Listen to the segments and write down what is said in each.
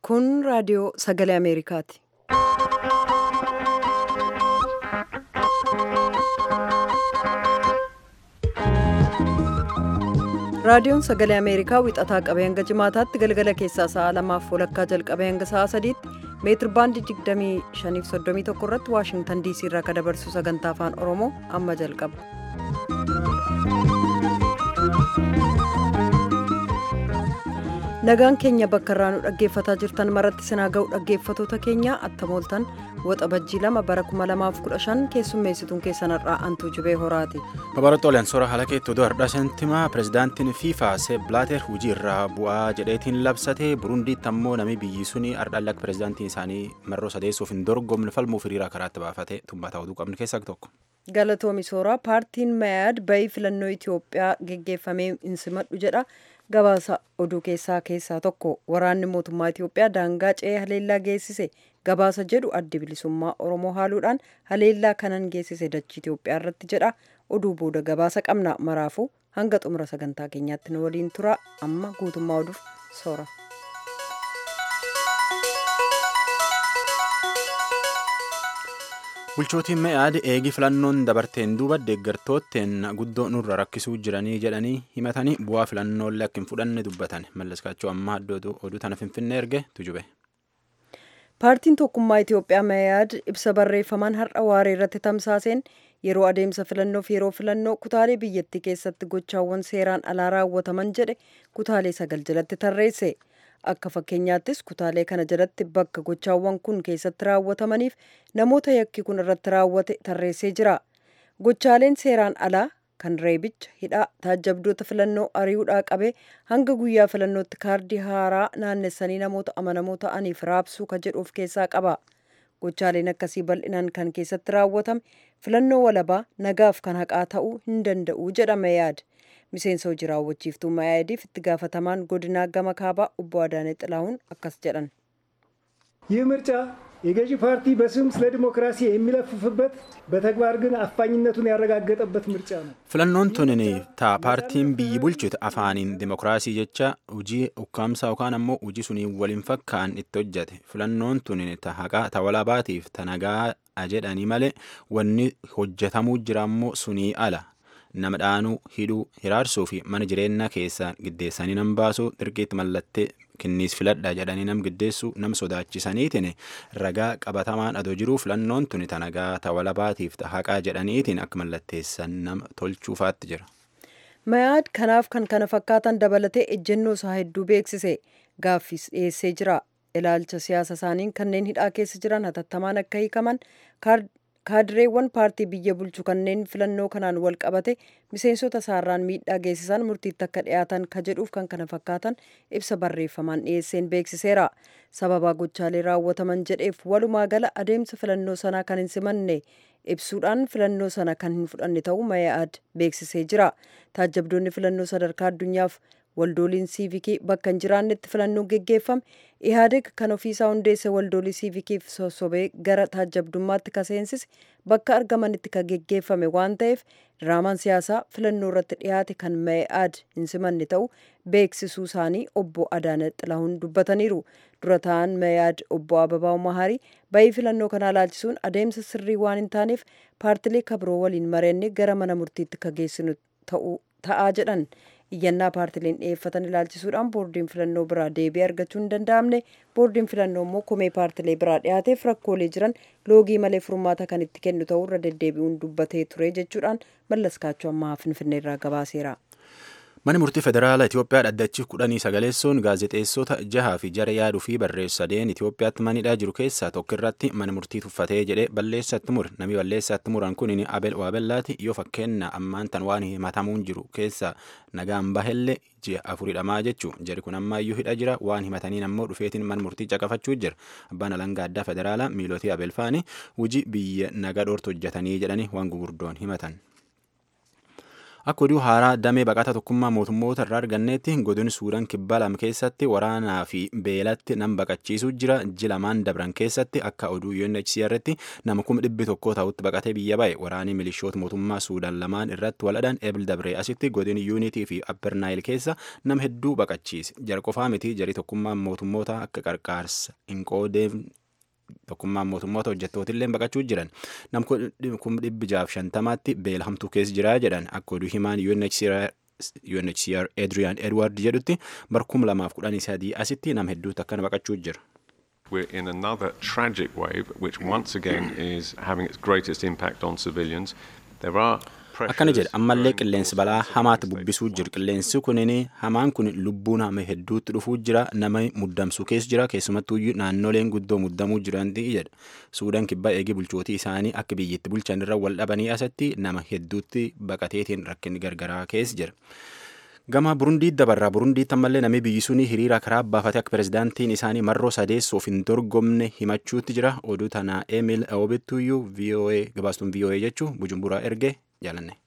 Kun raadiyoo sagalee Ameerikaati. Raadiyoon sagalee Ameerikaa wixataa qabee hanga jimaataatti galgala keessaa sa'a lamaaf walakkaa jalqabee hanga sa'a sadiitti meetir baandii 2531 irratti Waashingtan diisii irraa kan dabarsu sagantaa afaan Oromoo amma jalqaba. Nagaan keenya bakka irraa nu dhaggeeffataa jirtan maratti sinaa ga'u dhaggeeffatoota keenya attamooltan waxa bajjii lama bara 2015 keessummeessituun keessan irraa antuu jibee horaati. Babaroota Oleensoora haala keetti oduu har'aa sentimaa pirezidaantiin fiifaa seep blaater hojii irraa bu'aa jedheetiin labsate burundiitti ammoo namni biyyi suni ardhaan akka pirezidaantiin isaanii marroo sadeessuuf hin dorgomne falmuuf hiriiraa karaatti baafate tummataa oduu qabnu keessaa tokko. Galatoomi Sooraa paartiin Mayaad bayii filannoo Itoophiyaa geggeeffamee hin simadhu jedha. Gabaasa oduu keessaa keessaa tokko waraanni mootummaa Itoophiyaa daangaa ce'ee haleellaa geessise gabaasa jedhu addi bilisummaa Oromoo haaluudhaan haleellaa kanan geessise dachii Itoophiyaa irratti jedha. Oduu booda gabaasa qabna maraafuu hanga xumura sagantaa keenyaatti nu waliin tura amma guutummaa oduuf soora. bulchootiin me'aad eegii filannoon dabarteen duuba deeggartootteen guddoo nurra rakkisuu jiranii jedhanii himatanii bu'aa filannoolee akka hin fudhanne dubbatan mallaskaachuu ammaa oduu tana finfinnee erge tujube. paartiin tokkummaa itiyoophiyaa me'aad ibsa barreeffamaan har'a waaree irratti tamsaaseen yeroo adeemsa filannoof yeroo filannoo kutaalee biyyattii keessatti gochaawwan seeraan alaa raawwataman jedhe kutaalee sagal jalatti tarreesse. akka fakkeenyaattis kutaalee kana jalatti bakka gochaawwan kun keessatti raawwatamaniif namoota yakki kun irratti raawwate tarreessee jira gochaaleen seeraan alaa kan reebicha hidhaa taajjabdoota filannoo ari'uudhaa qabee hanga guyyaa filannootti kaardii haaraa naannessanii namoota amanamoo ta'aniif raabsuu ka jedhu of keessaa qaba gochaaleen akkasii bal'inaan kan keessatti raawwatame filannoo walabaa nagaaf kan haqaa ta'uu hin danda'u jedhama yaada. miseensa hojii raawwachiiftuu mayaadiif itti gaafatamaan godinaa gama kaabaa obbo Adaanee Xilahuun akkas jedhan. ይህ ምርጫ የገዢ ፓርቲ በስም ስለ ዲሞክራሲ የሚለፍፍበት በተግባር ግን አፋኝነቱን ያረጋገጠበት ምርጫ ነው። filannoon tunin taa paartiin biyyi bulchitu afaaniin dimokiraasii jecha hojii ukkaamsaa yookaan ammoo hojii sunii waliin fakkaan itti hojjate filannoon tunin ta haqaa ta walaabaatiif ta nagaa jedhanii malee wanni hojjetamuu jira ammoo sunii ala nama dhaanuu hidhuu hiraarsuu fi mana jireenyaa keessaa giddeessanii nam baasuu dirqiitti mallattee kinniis filadha jedhanii nam giddeessuu nam sodaachisaniitiin ragaa qabatamaan adoo jiruu filannoon tuni ta nagaa ta walabaatiif ta haqaa jedhaniitiin akka mallatteessan nama tolchuufaatti jira. Mayaad kanaaf kan kana fakkaatan dabalatee ejjennoo isaa hedduu beeksise gaaffiis dhiyeessee jira. Ilaalcha siyaasa isaaniin kanneen hidhaa keessa jiran hatattamaan akka hiikaman kaadireewwan paartii biyya bulchu kanneen filannoo kanaan wal qabate miseensota isaarraan miidhaa geessisan murtiitti akka dhiyaatan ka jedhuuf kan kana fakkaatan ibsa barreeffamaan dhiyeesseen beeksiseera sababaa gochaalee raawwataman jedheef walumaa gala adeemsa filannoo sanaa kan hin simanne ibsuudhaan filannoo sana kan hin fudhanne ta'uu mayaad beeksisee jira taajjabdoonni filannoo sadarkaa addunyaaf waldooliin siivikii bakka hin jiraannetti filannoon geggeeffame ihaadeg kan ofiisaa hundeesse waldoolii siivikiif sossobee gara taajjabdummaatti ka seensise bakka argamanitti ka geggeeffame waan ta'eef diraamaan siyaasaa filannoo irratti dhiyaate kan mayaad hin simanne ta'uu beeksisuu isaanii obbo Adaana Xilahuun dubbataniiru dura ta'an mayaad obbo Ababaw Maharii bayii filannoo kanaa laalchisuun adeemsa sirrii waan hin taaneef paartilee kabiroo waliin mareenne gara mana murtiitti ka geessinu ta'aa jedhan. iyyannaa paartileen dhiyeeffatan ilaalchisuudhaan boordiin filannoo biraa deebii argachuu hin danda'amne boordiin filannoo immoo komee paartilee biraa dhiyaateef rakkoolee jiran loogii malee furmaata kan itti kennu ta'uu irra deddeebi'uun dubbatee ture jechuudhaan mallaskaachuu ammaa finfinneerraa gabaaseera. Mani murtii federaalaa Itoophiyaa dhaddachi kudhanii sagaleessuun gaazexeessota jahaa fi jara yaaduu fi barreessadeen Itoophiyaatti manidhaa jiru keessaa tokko irratti mana murtii tuffatee jedhee balleessatti mure namni balleessatti muran kun Abel Waabellaati yoo fakkeenya ammaan tan waan himatamuun jiru keessaa nagaan bahellee ji'a afuridhamaa jechuu jari kun ammaayyuu hidha jira waan himataniin ammoo dhufeetiin mana murtii caqafachuu jira abbaan alangaa addaa federaalaa miilootii Abel Faani hojii biyya nagaa dhoortu hojjetanii jedhanii waan gugurdoon himatan. Akka oduu haaraa damee baqata tokkummaa mootummoota irraa arganneetti godin Suudaan kibba lama keessatti waraanaa fi beelatti nam baqachiisuu jira. Ji lamaan dabran keessatti akka oduu UNHCR'tti nama kuma dhibbi tokkoo ta'utti baqatee biyya ba'e. Waraanii milishoota mootummaa Suudaan lamaan irratti waladhan Ebil Dabree asitti godin Yuunitii fi Upper Nile keessa nama hedduu baqachiise. Jara qofaa miti jarii tokkummaa mootummoota akka qarqaarsa hin qoodeef tokkummaan mootummoota hojjettootillee baqachuu jiran nam kuma dhibbi jaaf shantamaatti beela hamtuu keessa jira jedhan akka oduu himaan UNHCR UNHCR Adrian Edward jedhutti bar kuma lamaaf kudhanii sadii asitti nam hedduutu akkana baqachuu jira. We're in another tragic wave, which once again is having its greatest impact on civilians. There are akkana jedha ammallee qilleensi balaa hamaatti bubbisuu jira qilleensi kunin hamaan kun lubbuu nama hedduutti dhufuu jira nama muddamsuu keessa jira keessumattuu naannoleen guddoo muddamuu jiranti jedha suudaan kibbaa eegii bulchootii isaanii akka biyyatti bulchan irra wal dhabanii asatti nama hedduutti baqateetiin rakkinni gargaraa keessa jira. Gama Burundii dabarraa Burundiitti ammallee namni biyyi suni hiriira karaa baafate akka pirezidaantiin isaanii marroo sadeessuuf hin dorgomne himachuutti jira. Oduu tanaa Emil Oobittuyyuu VOA gabaastuun VOA jechuu Bujumburaa erge jaalanne.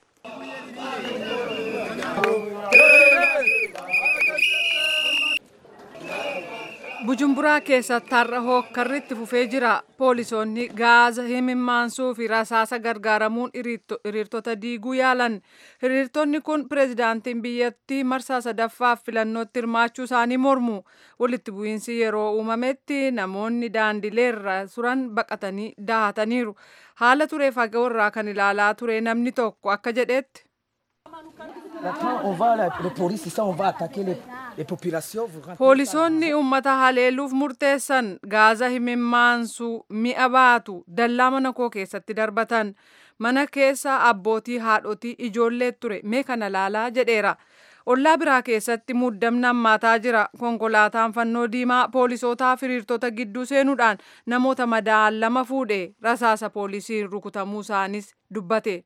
Bujumburaa keessatti har'a hookkarritti fufee jira. Poolisoonni gaaza himimaansuu fi rasaasa gargaaramuun hiriirtota diiguu yaalan. Hiriirtonni kun pireezidaantiin biyyattii marsaa sadaffaaf filannootti hirmaachuu isaanii mormu. Walitti bu'iinsi yeroo uumametti namoonni daandileerra turan baqatanii dahataniiru. Haala turee fagoo irraa kan ilaalaa ture namni tokko akka jedhetti. Poolisoonni uummata haleeluuf murteessan gaaza himimaansuu mi'a baatu dallaa mana koo keessatti darbatan mana keessa abbootii haadhotii ijoollee ture mee kana laalaa jedheera. Ollaa biraa keessatti muddamni hammaataa jira. Konkolaataan fannoo diimaa poolisootaa hiriirtota gidduu seenuudhaan namoota madaa'an lama fuudhe rasaasa poolisiin rukutamuu isaanis dubbate.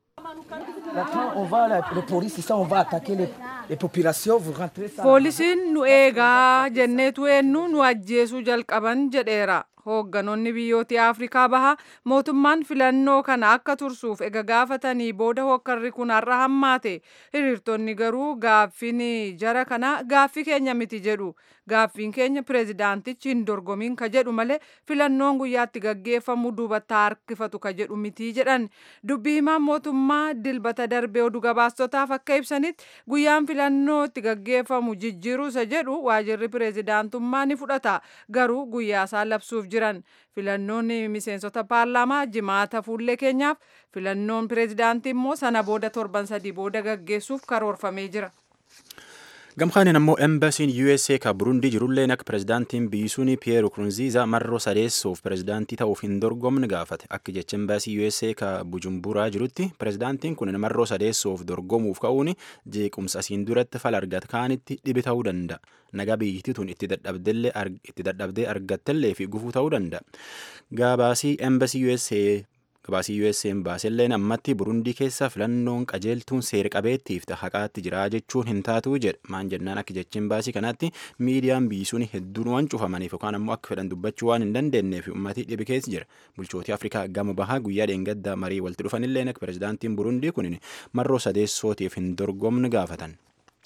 Poolisiin nu eegaa jenneetu eenyu nu ajjeesuu jalqaban jedheera. Hoogganoonni biyyoota Afrikaa bahaa mootummaan filannoo kana akka tursuuf ega gaafatanii booda hokkarri kun har'a hammaate. Hiriirtonni garuu gaaffiin jara kana gaaffii keenya miti jedhu. Gaaffiin keenya pireezidaantichi hin dorgomiin ka jedhu malee filannoon guyyaatti gaggeeffamu duubatti harkifatu ka jedhu miti jedhan. Dubbii himaan mootummaa dilbata darbee oduu gabaastotaaf akka ibsanitti guyyaan filannoo itti gaggeeffamu jijjiiruu isa jedhu waajirri pireezidaantummaa ni fudhata. Garuu guyyaa isaa labsuuf jiran filannoon miseensota paarlaamaa jimaata fuullee keenyaaf filannoon pireezidaantii immoo sana booda torban sadii booda gaggeessuuf karoorfamee jira. Gamkaanin ammoo embasiin USA ka Burundii jirulleen akka pirezidaantiin biyyi suni Pierre Nkurunziza marroo sadeessuuf pirezidaantii ta'uuf hin dorgomne gaafate. Akka jecha embasii USA ka Bujumburaa jirutti pirezidaantiin kun marroo sadeessuuf dorgomuuf ka'uun jeequmsa asiin duratti fala argate kaanitti dhibi ta'uu danda'a. Nagaa biyyittii tun itti dadhabdee argattellee fi gufuu ta'uu danda'a. Gabaasii embasii USA gabaasii USA'n baaselleen ammatti Burundii keessa filannoon qajeeltuun seera qabeettiif haqaatti jira jechuun hin taatu jedha. Maan jennaan akka jechiin baasii kanaatti miidiyaan biyyi suni hedduun waan cufamaniif yookaan ammoo akka fedhan dubbachuu waan hin dandeenyeef uummatii dhibi keessa jira. Bulchootii Afrikaa gama bahaa guyyaa dheengaddaa marii walitti dhufanillee akka pirezidaantiin Burundii kun marroo sadeessootiif hin dorgomne gaafatan.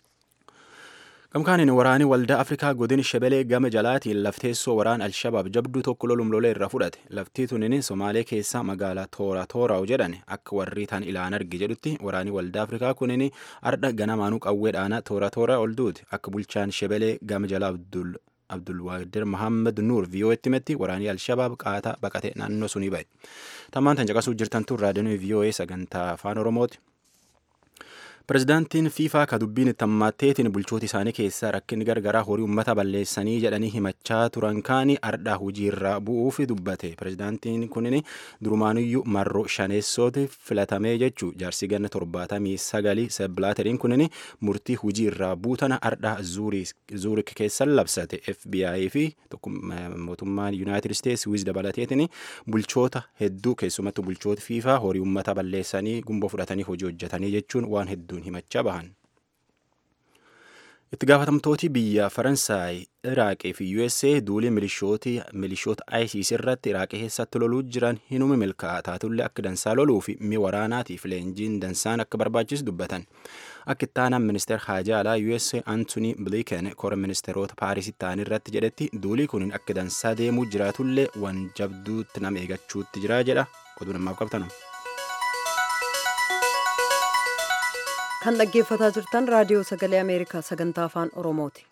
Gamkaanin waraanii waldaa Afrikaa godin Shebelee gama jalaatiin lafteessoo waraan Alshabaab jabduu tokko lolum lolee irra fudhate. Laftii tunin Somaalee keessaa magaalaa Toora Tooraa'u jedhan akka warri tan ilaan arge jedhutti waraanii waldaa Afrikaa kunin ardha ganamaanuu qawwee dhaanaa Toora Tooraa ol duuti. Akka bulchaan Shebelee gama jalaa Abdul Abdulwaadir Mohaammed Nuur VOA'tti himetti waraanii Alshabaab qaataa baqate naannoo sunii ba'e. Tammaan tan caqasuu jirtantu raadiyoon VOA sagantaa afaan Oromooti. Pirezidaantiin fiifaa ka dubbiin itti hammaatteetiin bulchoota isaanii keessaa rakkinni gargaraa horii uummata balleessanii jedhanii himachaa turan kaanii ardhaa hojiirra bu'uuf dubbate. Pirezidaantiin kunin durumaanuyyuu marroo shaneessooti filatamee jechuu jaarsi ganna torbaatamii sagalii sebbilaateriin kunin murtii hojiirraa buutana ardhaa zuurik keessan labsate FBI fi mootummaan Yuunaayitid Isteets wiz dabalateetiin bulchoota hedduu keessumattuu bulchoota fiifaa horii uummata balleessanii gumboo fudhatanii hojii hojjetanii jechuun waan hedduu himachaa bahan. itti gaafatamtooti biyya faransaay iraaqii fi usa duulii milishoota isis irratti iraaqii keessatti loluu jiran hinumi milkaa'ataatullee akka dansaa loluu fi mi waraanaatiif leenjiin dansaan akka barbaachisu dubbatan akka ittaanaan ministeer haajaa alaa usa antony blinken kora ministeerota paaris ta'an irratti jedhetti duulii kun akka dansaa deemuu jiraatullee waan jabduutti nama eegachuutti jira jedha oduu namaaf qabtanu. kan dhaggeeffataa jirtan raadiyoo sagalee ameerikaa sagantaa afaan oromooti.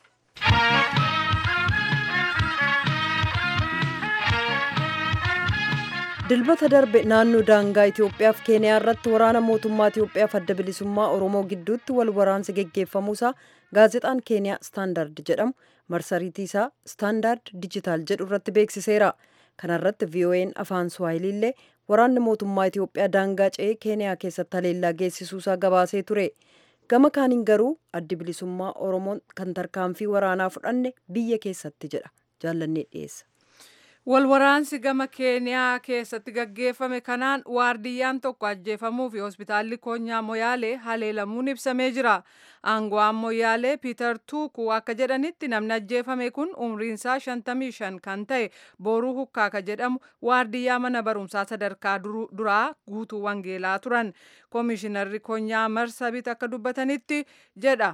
dilbata darbe naannoo daangaa itiyoophiyaaf keeniyaa irratti waraana mootummaa itiyoophiyaaf adda bilisummaa oromoo gidduutti wal waraansi geggeeffamuusaa gaazexaan keeniyaa staandard jedhamu marsariitii isaa staandard dijitaal jedhu irratti beeksiseera kanarratti vo'n afaan suwaahiliillee waraanni mootummaa itiyoophiyaa daangaa ce'ee keeniyaa keessatti haleellaa geessisuusaa gabaasee ture gama kaaniin garuu addi bilisummaa oromoon kan tarkaanfii waraanaa fudhanne biyya keessatti jedha jaallannee dhiyeessa. Walwaraansi gama Keeniyaa keessatti gaggeeffame kanaan waardiyyaan tokko ajjeefamuu fi hospitaalli Koonyaa Moyaalee haleelamuun ibsamee jira. Aango'aan Moyaalee Piiter Tuukuu akka jedhanitti namni ajjeefame kun umriinsaa 55 kan ta'e Booruu Hukkaaka jedhamu waardiyyaa mana barumsaa sadarkaa duraa guutuu Wangeelaa turan. Koomishinarri Koonyaa Marsabit akka dubbatanitti jedha.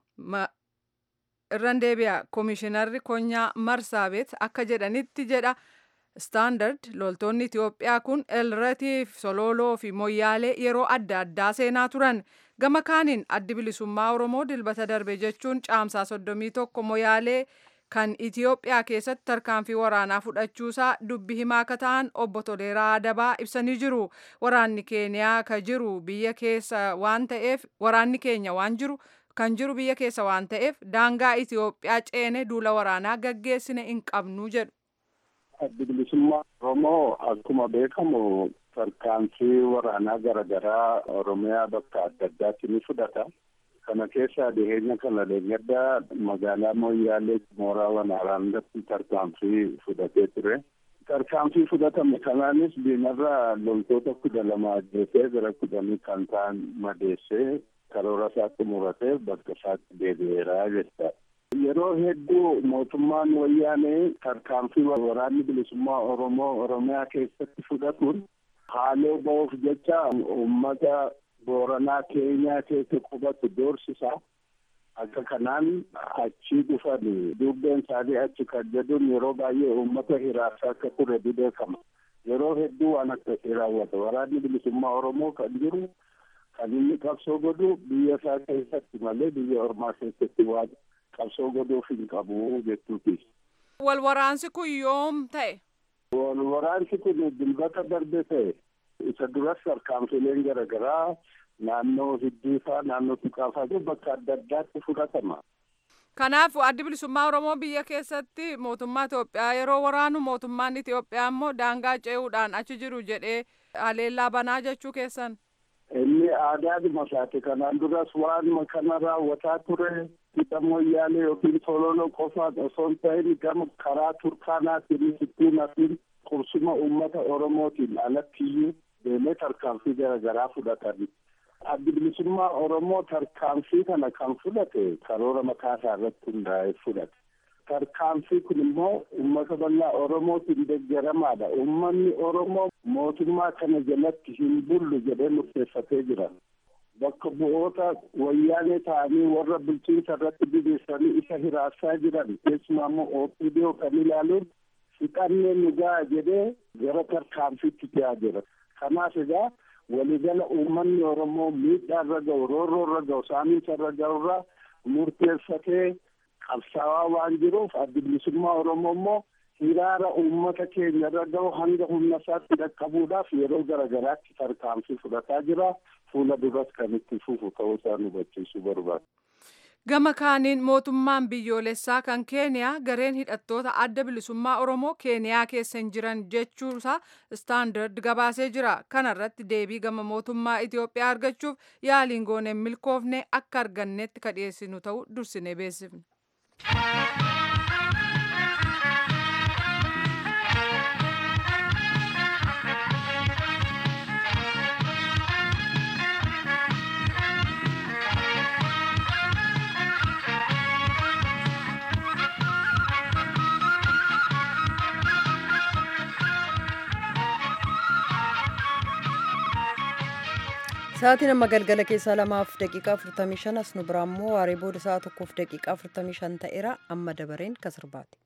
irran deebi'a koomishinarri konyaa marsaabeet akka jedhanitti jedha staandard loltoonni itiyoophiyaa kun elratiif sololoo fi moyyaalee yeroo adda addaa seenaa turan gama kaaniin addi bilisummaa oromoo dilbata darbe jechuun caamsaa soddomii tokko moyyaalee kan itiyoophiyaa keessatti tarkaanfii waraanaa fudhachuusaa dubbi himaa akka ta'an obbo Toleeraa Adabaa ibsanii jiru waraanni keeniyaa ka jiru biyya keessa waan ta'eef waraanni keenya waan jiru kan jiru biyya keessa waan ta'eef daangaa Itiyoophiyaa ceene duula waraanaa gaggeessine hin qabnu jedhu. Addi bilisummaa Oromoo akkuma beekamu tarkaanfii waraanaa garaagaraa Oromiyaa bakka adda addaatti ni fudhata. Kana keessaa dhiheenya kana deeggarda magaalaa Moyyaalee mooraa waraanaa irratti tarkaanfii fudhatee ture. Tarkaanfii fudhatame kanaanis diinarraa loltoota kudha lama ajjeesee gara kudhanii kan ta'an madeessee karoora isaatti muratee bakka isaatti deebi'eera jecha. Yeroo hedduu mootummaan wayyaanee tarkaanfii waraanni bilisummaa Oromoo Oromiyaa keessatti fudhatuun haaloo ba'uuf jecha uummata Booranaa Keenyaa keessa qubatu doorsisa. Akka kanaan achi dhufan dubbeen isaanii achi kan jedhuun yeroo baay'ee uummata hiraarsaa akka ture beekama. Yeroo hedduu waan akkasii raawwata. Waraanni bilisummaa Oromoo kan jiru kan inni qabsoo godhu biyya isaa keessatti malee biyya ormaa keessatti waan qabsoo godhuuf hin qabu jechuuti. Wal waraansi kun yoom ta'e? Wal waraansi kun dilbata darbe ta'e. Isa duras tarkaanfileen garaagaraa naannoo hiddiifaa naannoo tuqaafaa bakka adda addaatti fudhatama. Kanaaf addi bilisummaa Oromoo biyya keessatti mootummaa Itoophiyaa yeroo waraanu mootummaan Itoophiyaa immoo daangaa ce'uudhaan achi jiru jedhee haleellaa banaa jechuu keessan. Inni aadaadhuma isaati kanaan duras waan kana raawwataa ture hidha moyyaalee yookiin sololoo qofaan osoo hin ta'in gama karaa turkaanaatiin sittuunaatiin qursuma uummata Oromootiin alattiyyuu deemee tarkaanfii garaagaraa fudhatan. Addi bilisummaa Oromoo tarkaanfii kana kan fudhate karoora mataa isaa irratti hundaa'ee fudhate. Tarkaanfii kun immoo uummata bal'aa Oromootiin deeggaramaadha. Uummanni Oromoo mootummaa kana jalatti hin bullu jedhee murteeffatee jira. Bakka bu'oota wayyaanee ta'anii warra bulchiinsa irratti bibeessanii isa hiraarsaa jiran keessumaa immoo OPDO kan ilaaluun fixannee nu ga'a jedhee gara tarkaanfiitti ta'aa jira. Kanaaf egaa waligala uummanni Oromoo miidhaa irra ga'u, roorroo irra ga'u, saamiinsa irra ga'u irraa murteeffatee qabsaawaa waan jiruuf addi bilisummaa Oromoo immoo hiraara uummata keenya irra ga'u hanga humna isaatti dhaqqabuudhaaf yeroo garaagaraatti tarkaanfii fudhataa jira. Fuula duras kan itti fufu ta'uu isaa nu hubachiisuu barbaada. Gama kaaniin mootummaan biyyoolessaa kan Keeniyaa gareen hidhattoota adda bilisummaa Oromoo Keeniyaa keessa hin jiran jechuusaa istaandard gabaasee jira. Kana irratti deebii gama mootummaa Itoophiyaa argachuuf yaaliin gooneen milkoofne akka argannetti ka dhiyeessinu ta'uu dursinee beeksifne. Sa'aatiin amma galgala keessaa lamaaf daqiiqaa 45 as nu biraa immoo waaree booda sa'a tokkoof daqiiqaa 45 ta'eera amma dabareen kan sirbaati.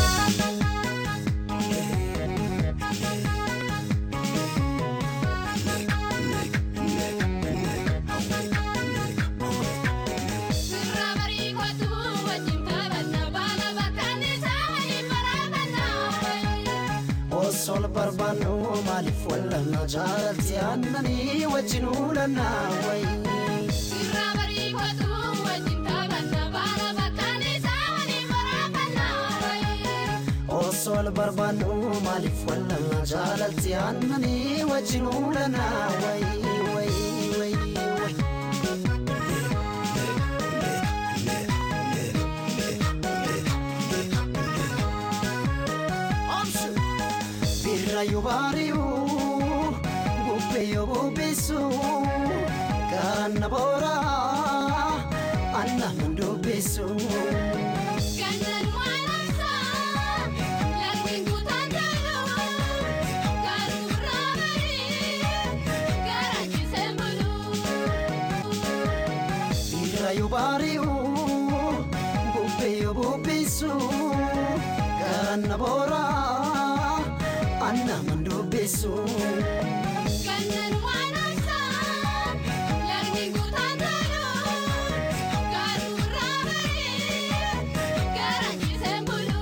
Osol barbaannu maaliif wallanna jaalatti aannanii wajjin uulanna wayi. Sirraa bariifatu wajjin taphanna baala bakkaan isaa waliin baraafanna wayi. Osol barbaannu maaliif wallanna jaalatti aannanii wajjin uulanna wayi wayi wayi wayi. Birra yoo baari'u bubbee yoo bubbisu ganna boora anna hin dubbisu. Gannaan waan obsaa lagni guutaan taalu garuu irraa barii garaachisee bulu. Birra yoo baari'u bubbee yoo bubbisu ganna boora anna hin dubbisu. Gannaan waan obsaa lagni guutaan taalu garuu irraa barii garaachisee bulu.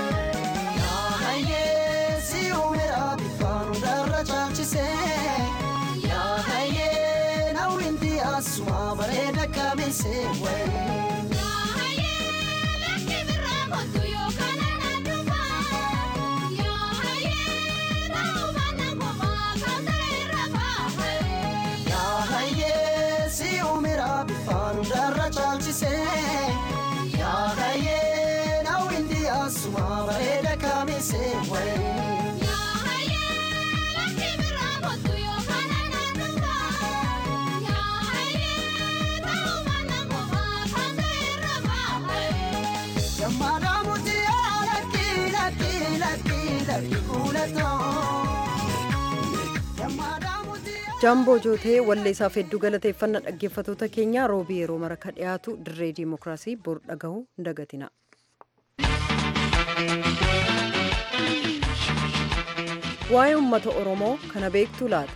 Yaahayee si uumera bifaan hundarra caalchisee yaahayee nawwinti asuma bareeda kabeessee wayi. Yaahayee lakki birraa kottu yookaan aannan dhufaa. Yaahayee raawwanna kophaa kan ta'e rafaa. Yaahayee si uumera bifaan hundarra caalchisee yaahayee nawwinti asuma bareeda kabeessee wayi. Yaahayee lakki birraa kottu yookaan aannan dhufaa. Yaahayee raawwanna kophaa kan ta'e rafaa. Gammadaa murtii lakki lakki lakki lakki kuulatoo. Gammadaa murtii. Jaamboo Jootee walleessaaf hedduu galateeffannaa dhaggeeffatoota keenyaa roobii yeroo mara ka dhiyaatu dirree diimokiraasii bor dhagahuu hin dagatina. Waa'ee uummata Oromoo kana beektu laata?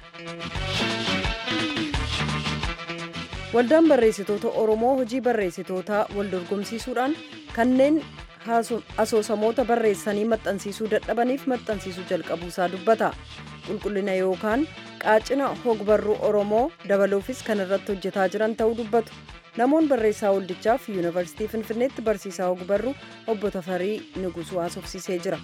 Waldaan barreessitoota Oromoo hojii barreessitootaa wal dorgomsiisuudhaan kanneen haaso- asoosamoota barreessanii maxxansiisuu dadhabaniif maxxansiisuu jalqabuusaa dubbata. Qulqullina yookaan qaacina hogbarruu Oromoo dabaluufis kan irratti hojjetaa jiran ta'uu dubbatu. Namoon barreessaa waldichaaf yuunivarsiitii Finfinneetti barsiisaa hogbarruu obbo Tafarii Nugusuu haasofsiisee jira.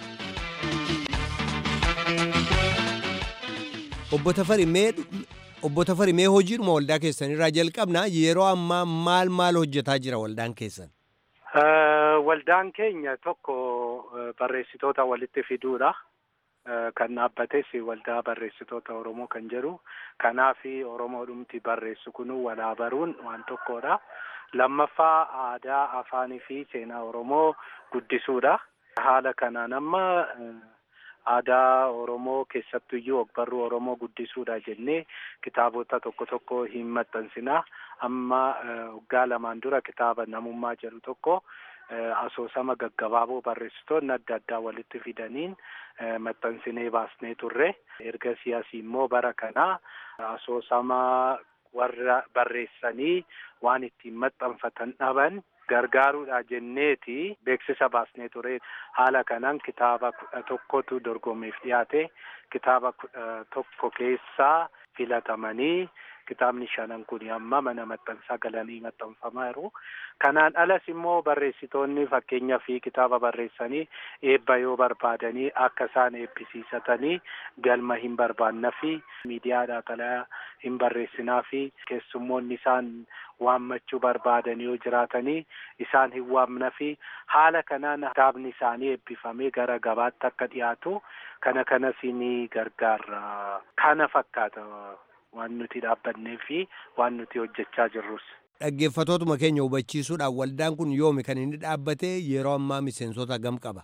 Obbo Tafari mee Obbo Tafari mee hojiidhuma waldaa keessanirraa jalqabna yeroo ammaa maal maal hojjetaa jira waldaan keessan? Eh, Waldaan keenya tokko eh, barreessitoota walitti fiduudha. Eh, Kan dhaabbates waldaa barreessitoota Oromoo kan jedhu. Kanaaf Oromoodhumti barreessu kun walaa baruun waan tokkodha. Lammaffaa aadaa, afaanii fi seenaa Oromoo guddisuudha. Haala kanaan amma eh, aadaa Oromoo keessattuyyuu ogbarruu Oromoo guddisuudha jennee kitaabota tokko tokko hin maxxansinaa. Amma eh, waggaa lamaan dura kitaaba namummaa jedhu tokko eh, asoosama gaggabaaboo barreessitoonni adda addaa walitti fidaniin eh, maxxansinee baasnee turre. Erga siyaasii immoo bara kanaa asoosama warra barreessanii waan ittiin maxxanfatan dhaban gargaaruudha jenneeti beeksisa baasnee ture. Haala kanaan kitaaba kudha tokkotu dorgommiif dhiyaate. Kitaaba kudha tokko keessaa filatamanii kitaabni shanan kun amma mana maxxansaa galanii maxxanfamaa jiru. Kanaan alas immoo barreessitoonni fakkeenyaa fi kitaaba barreessanii eebba yoo barbaadanii akka isaan eebbisiisatanii galma hin barbaannaa fi miidiyaadhaa xalayaa hin barreessinaa fi keessummoonni isaan waammachuu barbaadan yoo jiraatanii isaan hin waamna fi haala kanaan kitaabni isaanii eebbifamee gara gabaatti akka dhiyaatu kana kanas ni gargaara. Kana fakkaata waan nuti dhaabbannee fi waan nuti hojjechaa jirrus. Dhaggeeffatootuma keenya hubachiisuudhaan waldaan kun yoomi kan inni dhaabbate yeroo ammaa miseensota gam qaba.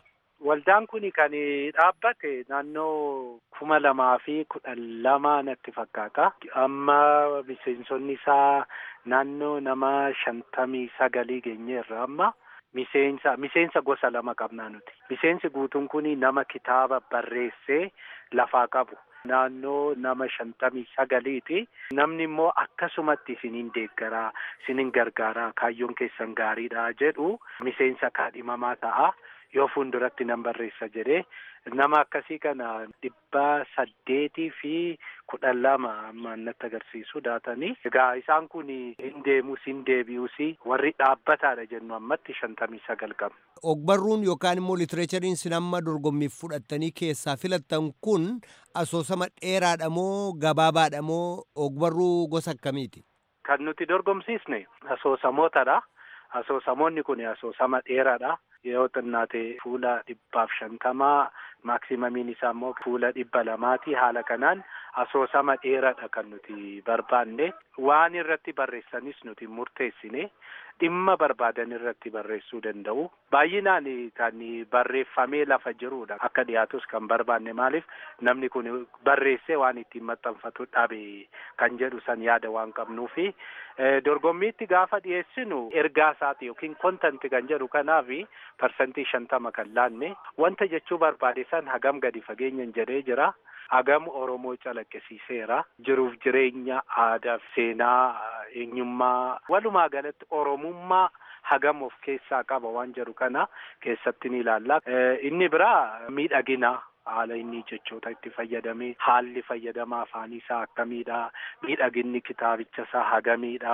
Waldaan kun kan dhaabbate naannoo kuma lamaa fi kudhan lama natti fakkaata. Amma miseensonni isaa naannoo nama shantamii sagalii geenyeerra amma. Miseensa miseensa gosa lama qabnaa nuti. Miseensi guutuun kun nama kitaaba barreessee lafaa qabu. Naannoo nama shantamii sagaliiti. Namni immoo akkasumatti isiniin deeggaraa, isiniin gargaaraa, kaayyoon keessan gaariidha jedhu miseensa kaadhimamaa ta'a. Yoo fuulduratti nan barreessa jedhee nama akkasii kana dhibba saddeetii fi kudhan lama ammaan natti agarsiisu daatanii. Egaa isaan kun hin deemus hin deebi'us warri dhaabbataadha jennu ammatti shantamii sagal qabna. Ogbarruun yookaan immoo litireechariin sin amma dorgommiif fudhattanii keessaa filattan kun asoosama dheeraadha moo gabaabaadha moo ogbarruu gosa akkamiiti? Kan nuti dorgomsiisne asoosamootadha. Asoosamoonni kun asoosama dheeraadha. Yoo xinnaate fuula dhibbaaf shantamaa maaksimamin isaa immoo fuula dhibba lamaati. Haala kanaan asoosama dheeraadha kan nuti barbaanne. Waan irratti barreessanis nuti murteessine. Dhimma barbaadan irratti barreessuu danda'u. Baay'inaan kan barreeffamee lafa jirudha. Akka dhiyaatus kan barbaanne maaliif namni kun barreessee waan ittiin maxxanfatu dhabe kan jedhu san yaada waan qabnuufi. Dorgommiitti gaafa dhiyeessinu ergaa isaati yookiin kontanti kan jedhu kanaafi parsantii shantama kan laanne wanta jechuu barbaade san hagam gadi fageenyan jedhee jira. Hagam Oromoo calaqqisiiseera. Jiruuf jireenya aadaa seenaa eenyummaa walumaa galatti Oromummaa hagam of keessaa qaba waan jedhu kana keessatti ni ilaalla. Inni biraa miidhagina. haala inni jechoota itti fayyadame haalli fayyadama afaanii isaa akkamiidha miidhaginni kitaabicha isaa hagamiidha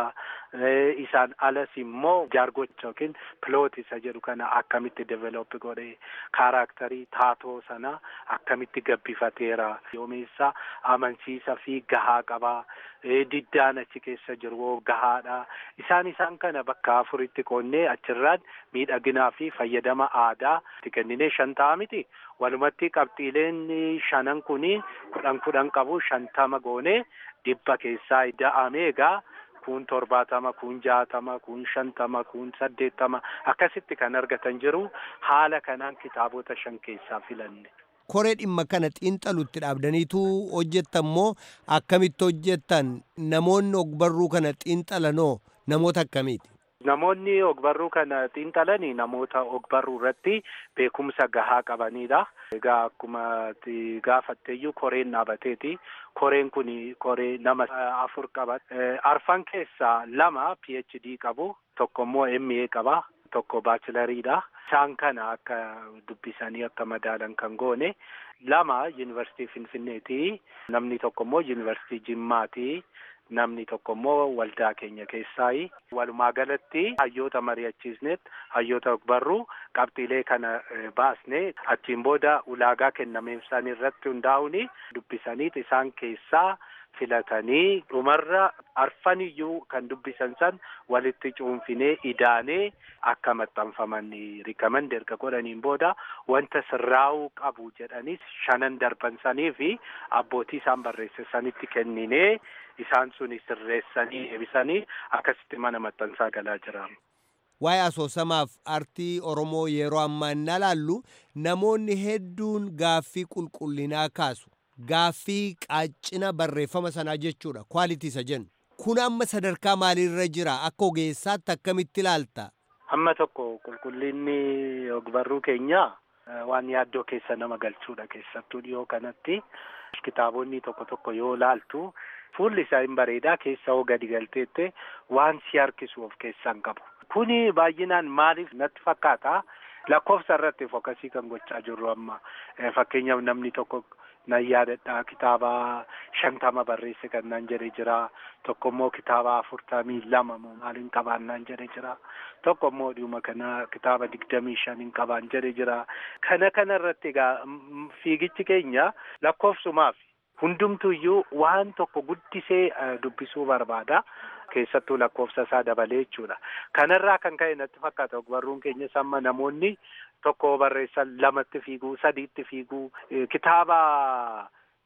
isaan alas immoo jaargocha yookiin piloot isa jedhu kana akkamitti develop godhe kaaraaktarii taatoo sana akkamitti gabbifateera yoomeessa amansiisa fi gahaa qabaa diddaan achi keessa jiru gahaadha isaan isaan kana bakka afuritti qoonnee achirraan miidhaginaa fi fayyadama aadaa itti kenninee shan ta'a miti walumatti qabxiileen shanan kuni kudhan kudhan qabu shantama goone dhibba keessaa da'ame egaa kun torbaatama kun jaatama kun shantama kun saddeettama akkasitti kan argatan jiru haala kanaan kitaabota shan keessaa filanne. koree dhimma kana xiinxalutti dhaabdaniitu hojjettan moo akkamitti hojjettan namoonni ogbarruu kana xiinxalanoo namoota akkamiiti? Namoonni ogbarruu kana xiinxalanii namoota ogbarruu irratti beekumsa gahaa qabanidha. Egaa akkuma gaafatteeyyuu koreen dhaabateeti. Koreen kun koree nama afur qaba. Arfan keessaa lama PhD qabu, tokko immoo MA qaba, tokko baachilariidha. Isaan kana akka dubbisanii akka madaalan kan goone lama yuunivarsiitii Finfinneeti. Namni tokko immoo yuunivarsiitii Jimmaati. Namni tokko immoo waldaa keenya keessaayi. Walumaa galatti hayyoota mari'achiisneet hayyoota ogbarruu qabxiilee kana baasne achiin booda ulaagaa kennameefsan irratti hundaa'uun dubbisaniit isaan keessaa filatanii dhumarra arfaniyyuu kan dubbisan san walitti cuunfinee idaanee akka maxxanfaman rikamand erga godhaniin booda wanta sirraa'uu qabu jedhanis shanan darbansanii fi abbootii isaan barreessanitti kenninee isaan suni sirreessanii eebisanii akkasitti mana maxxansaa galaa jira. Waa'ee asoosamaaf artii Oromoo yeroo ammaa inni ilaallu namoonni hedduun gaaffii qulqullinaa kaasu. Gaaffii qaacina barreeffama sanaa jechuudha. Kwaalitii isa jennu. Kun amma sadarkaa maaliirra jira? Akka ogeessaatti akkamitti ilaalta? Amma tokko qulqullinni ogbarruu keenyaa waan yaaddoo keessa nama galchuudha keessattuu dhiyoo kanatti. Kitaabonni tokko tokko yoo laaltu fuulli isaa hin bareedaa keessa hoo gadi galteette waan si harkisu of keessaa hin qabu. Kuni baay'inaan maaliif natti fakkaata? Lakkoofsa irratti fookasii kan gochaa jirru amma fakkeenyaaf namni tokko nan yaadadha kitaaba shantama barreesse kan nan jedhe jira tokko immoo kitaaba afurtamii lama moo maaliin qabaan nan jedhe jira tokko immoo dhuma kana kitaaba digdamii shaniin qabaan jedhe jira kana kana irratti egaa fiigichi keenya lakkoofsumaaf hundumtuyyuu waan tokko guddisee dubbisuu barbaada. keessattuu lakkoofsa isaa dabalee jechuudha. Kanarraa kan ka'e natti fakkaata ogbarruun keenya samma namoonni tokko barreessan lamatti fiiguu sadiitti fiiguu kitaaba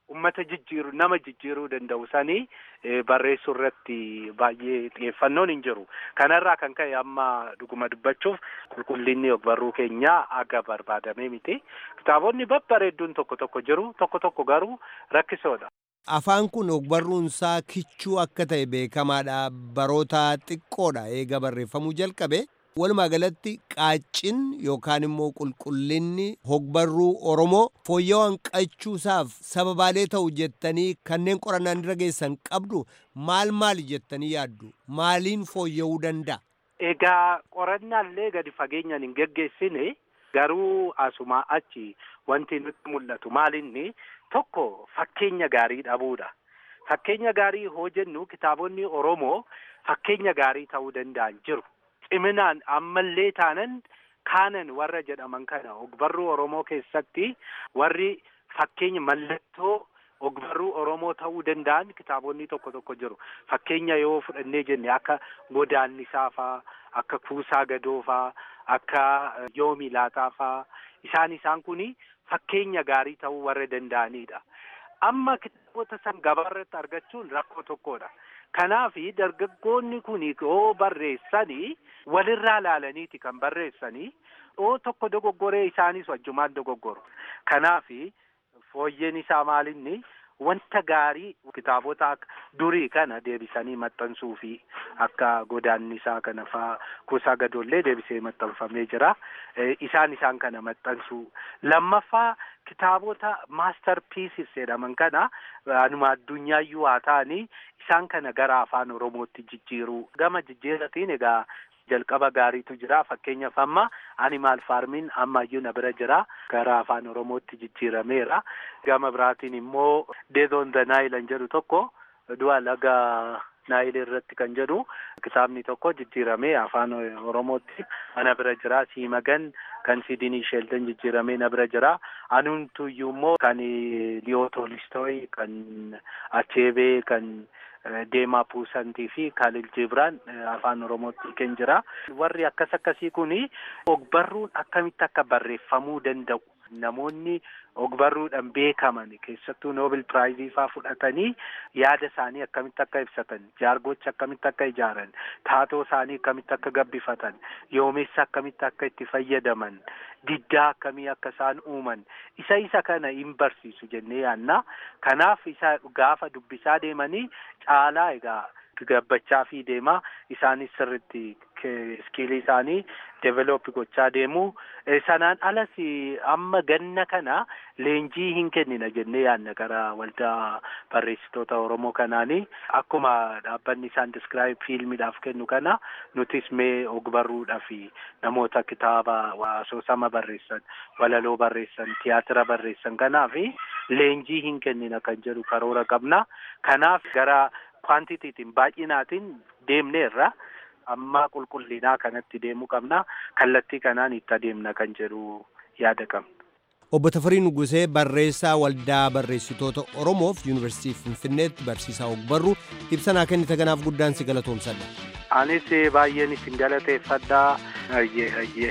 ummata jijjiiru nama jijjiiruu danda'u sanii barreessuu irratti baay'ee xiyyeeffannoon hin jiru kanarraa kan ka'e amma dhuguma dubbachuuf qulqullinni ogbarruu keenyaa aga barbaadamee miti kitaabonni babbareedduun tokko tokko jiru tokko tokko garuu rakkisoodha. Afaan kun ogbarruunsaa kichuu akka ta'e beekamaadha baroota xiqqoodha eega barreeffamuu jalqabe. Walumaa galatti qaaccin yookaan immoo qulqullinni hogbarruu Oromoo fooyya'uu hanqachuusaaf sababaalee ta'u jettanii kanneen qorannaan irra geessan qabdu maal maali jettanii yaaddu? Maaliin fooyya'uu danda'a? Egaa qorannaallee gadi fageenyaan hin geggeessine garuu asumaa achi wanti nutti mul'atu maalinni tokko fakkeenya gaarii dhabuudha. Fakkeenya gaarii hoo jennu kitaabonni Oromoo fakkeenya gaarii ta'uu danda'an jiru. ciminaan ammallee taanan kaanan warra jedhaman kana ogbarruu Oromoo keessatti warri fakkeenya mallattoo ogbarruu Oromoo ta'uu danda'an kitaabonni tokko tokko jiru. Fakkeenya yoo fudhannee jenne akka godaannisaa faa, akka kuusaa gadoo faa, akka yoomi laataa faa isaan isaan kuni fakkeenya gaarii ta'uu warra danda'anidha. Amma kitaabota san gabaarratti argachuun rakkoo tokkodha. Kanaafi dargaggoonni kun yoo barreessanii walirraa laalaniiti kan barreessanii yoo tokko dogoggoree isaanis wajjumaan dogoggoru. Kanaafi fooyyeen isaa maalinni wanta gaarii kitaabota akka durii kana deebisanii maxxansuu fi akka godaannisaa kana faa kuusaa gadoollee deebisee maxxanfamee jira. Isaan isaan kana maxxansuu. Lammaffaa kitaabota maastar piisis jedhaman kana anuma addunyaayyu haa ta'anii isaan kana gara afaan oromootti jijjiiruu gama jijjiiratiin egaa jalqaba gaariitu jira fakkeenyaaf amma animaal faarmiin ammayyuu na bira jira gara afaan oromootti jijjiirameera gama biraatiin immoo death on the nile jedhu tokko du'a laga naayil irratti kan jedhu kitaabni tokko jijjiiramee afaan oromootti ana bira jira siimagan kan sidinii sheeltan jijjiiramee na bira jira anumtuyyuu immoo kan liyoo toolistooy kan acheebee kan deemaa puusantii fi kaalil jibraan afaan oromootti kan jira warri akkas akkasii kuni ogbarruun akkamitti akka barreeffamuu danda'u namoonni ogbarruudhaan beekaman keessattuu noobel piraayizii faa fudhatanii yaada isaanii akkamitti akka ibsatan jaargocha akkamitti akka ijaaran taatoo isaanii akkamitti akka gabbifatan yoomessa akkamitti akka itti fayyadaman diddaa akkamii akka isaan uuman isa isa kana hin barsiisu jennee yaanna kanaaf isa gaafa dubbisaa deemanii caalaa egaa gabbachaa fi deemaa isaanis sirritti iskiilii isaanii develop gochaa deemu sanaan alas amma ganna kana leenjii hin kennina jennee yaanna gara waldaa barreessitoota oromoo kanaanii akkuma dhaabbanni isaan diskiraayib fiilmiidhaaf kennu kana nutis mee ogbarruudhaaf namoota kitaaba asoosama barreessan walaloo barreessan tiyaatira barreessan kanaaf leenjii hin kennina kan jedhu karoora qabna kanaaf gara kwaantitiitiin baay'inaatiin deemneerra amma qulqullinaa kanatti deemuu qabna kallattii kanaan itti adeemna kan jedhu yaada qabna. Obbo Tafarii Nugusee barreessaa waldaa barreessitoota Oromoof Yuunivarsiitii Finfinneetti barsiisaa ogbarruu ibsanaa kennite kanaaf guddaan si galatoomsadha. Anis baay'een isin galateeffadhaa ayyee ayyee.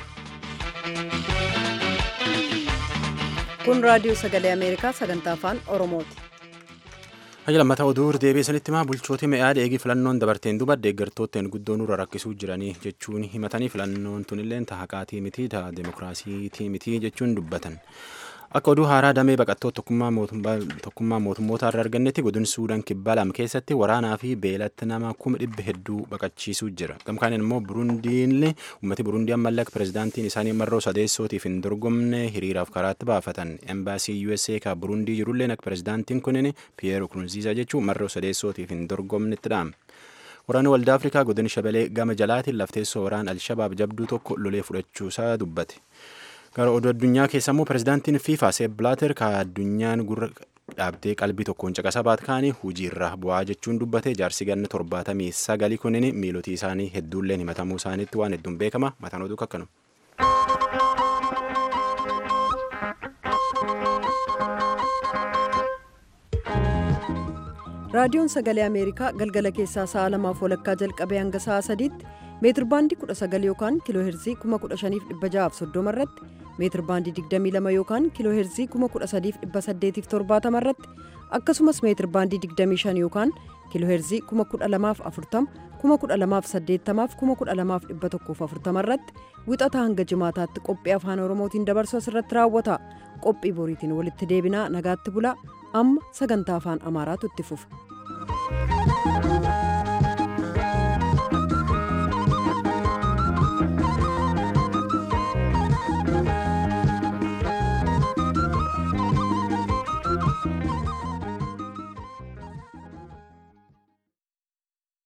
Kun raadiyoo sagalee Ameerikaa sagantaa afaan Oromooti. Hayya lammataa oduu deebiisanitti maa bulchooti mi'aadha eegi filannoon dabarteen duba deeggartootteen guddoo nurra rakkisuu jiranii jechuun himatanii filannoon tunillee haqaatii miti ta'a demokiraasii miti jechuun dubbatan. Akka oduu haaraa damee baqattoota tokkummaa mootummoota irraa argannetti godina Suudaan kibbaa lama keessatti waraanaa fi beelatti nama kuma dhibba hedduu baqachiisuu jira. Gamkaaniin immoo Burundiin uummati Burundii ammallee akka pirezidaantiin isaanii marroo sadeessootiif hin dorgomne hiriiraaf karaatti baafatan. Embaasii USA ka Burundii jirullee akka pirezidaantiin kunin Piyeer Nkurunziizaa jechuun marroo sadeessootiif hin dorgomnetti dhaame. Waraanni waldaa Afrikaa godina Shabalee gama jalaatiin lafteessoo waraana Alshabaab jabduu tokko lolee fudhachuusaa dubbate. Gara oduu addunyaa keessa immoo pirezidaantiin FIFA Seep Blaater ka addunyaan gurra dhaabdee qalbii tokkoon caqasa baat kaanii hojiirra bu'aa jechuun dubbate jaarsi ganna torbaatamii sagalii kunin miilotii isaanii hedduulleen himatamuu isaaniitti waan hedduun beekama mataan oduu kakkanu. raadiyoon sagalee ameerikaa galgala keessaa sa'a lamaaf walakkaa jalqabee hanga sa'a sadiitti meetir baandii 19 yookaan kiiloo heerzii 15630 irratti meetir baandii 22 yookaan kiiloo heerzii 13870 irratti akkasumas meetir baandii 25 yookaan kiilooheerzii 12040 12080 12140 irratti wixata hanga jimaataatti qophii afaan oromootiin dabarsu asirratti raawwata qophii boriitiin walitti deebinaa nagaatti bulaa amma sagantaa afaan amaaraatu itti fufa.